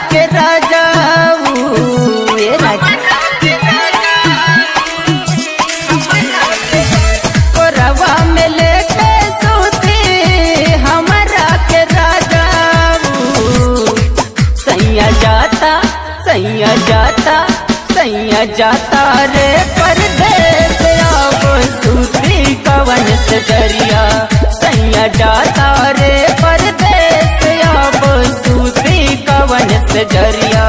के राजा ए राजा कोरवा में लेके सूती हमरा के राजा सैया जाता सैया जाता सैया जाता रे परदेस अब सूती कवन से दरिया सैया जाता रे परदेस अब सूती कवन से दरिया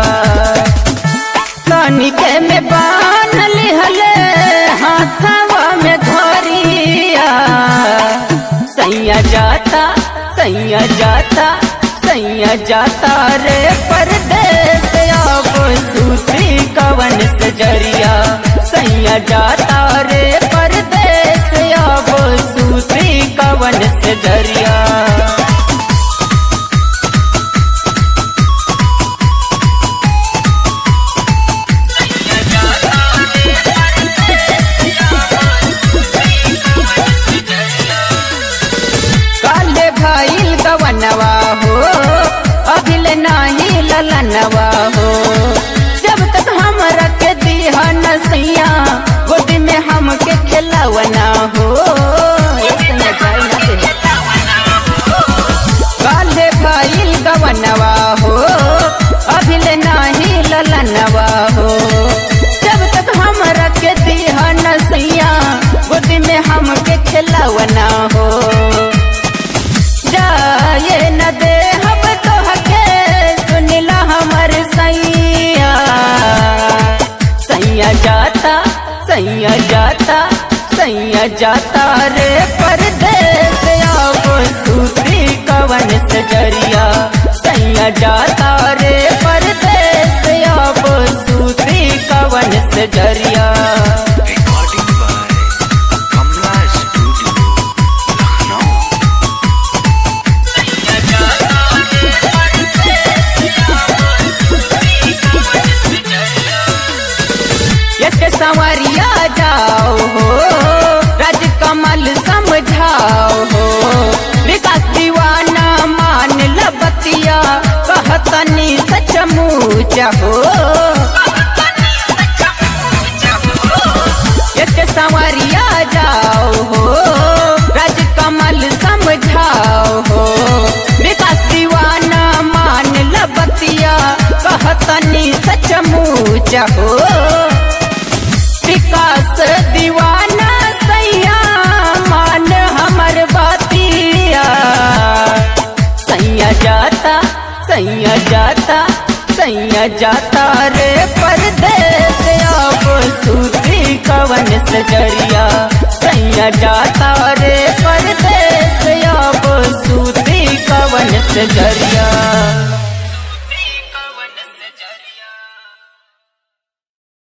कनिके में बान लिहले हाथवा में धरिया सैया जाता सैया जाता सैया जाता रे परदेस अब सूती कवन से जरिया सैया जाता रे परदेस अब सूती कवन से जरिया काले भाईल गवनवा हो अभिल नाही ललनवा हो जब तक हम रख दिया नसैया गोदी में हमके खिलवना हो ऐसे न जाए न दे। काले भाईल गवनवा हो अभिल नाही ललनवा हो जब तक हम रख दिया नसैया गोदी में हमके खिलवना हो जाए न दे हम तोहके सुनिला हमर सैया सैया जाता सैया जाता सैया जाता रे परदेस अब सूती कवन से जरिया सैया जाता रे परदेस अब सूती कवन से जरिया Recording by Kamla Studio, Lucknow. ये संवरिया जाओ हो राजकमल समझाओ हो विकास दीवाना मान लबतिया कहतनी सचमुच हो ये संवरिया जाओ हो राजकमल समझाओ हो विकास दीवाना मान लबतिया कहतनी सचमुच हो विकास दीवाना सैया मान हमर बातिया सैया जाता सैया जाता सैया जाता रे परदेस अब सूती कवन से जरिया सैया जाता रे परदेस अब सूती कवन से जरिया